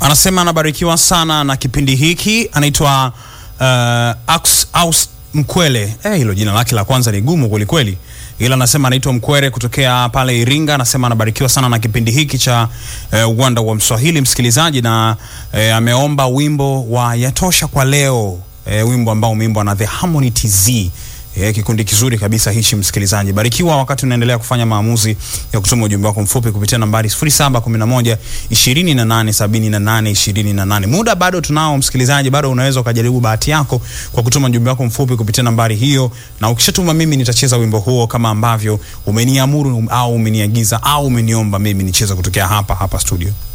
Anasema anabarikiwa sana na kipindi hiki. Anaitwa uh, Ax Aus Mkwele. Eh, hilo jina lake la kwanza ni gumu kweli kweli, ila anasema anaitwa Mkwere kutokea pale Iringa. Anasema anabarikiwa sana na kipindi hiki cha uh, uwanda wa Mswahili msikilizaji, na uh, ameomba wimbo wa yatosha kwa leo, uh, wimbo ambao umeimbwa na The Harmony TZ. E, kikundi kizuri kabisa hichi msikilizaji. Barikiwa wakati unaendelea kufanya maamuzi ya kutuma ujumbe wako mfupi kupitia nambari 0711 28 78 28. Muda bado tunao msikilizaji, bado unaweza ukajaribu bahati yako kwa kutuma ujumbe wako mfupi kupitia nambari hiyo, na ukishatuma mimi nitacheza wimbo huo kama ambavyo umeniamuru au umeniagiza au umeniomba mimi nicheze kutokea hapa hapa studio.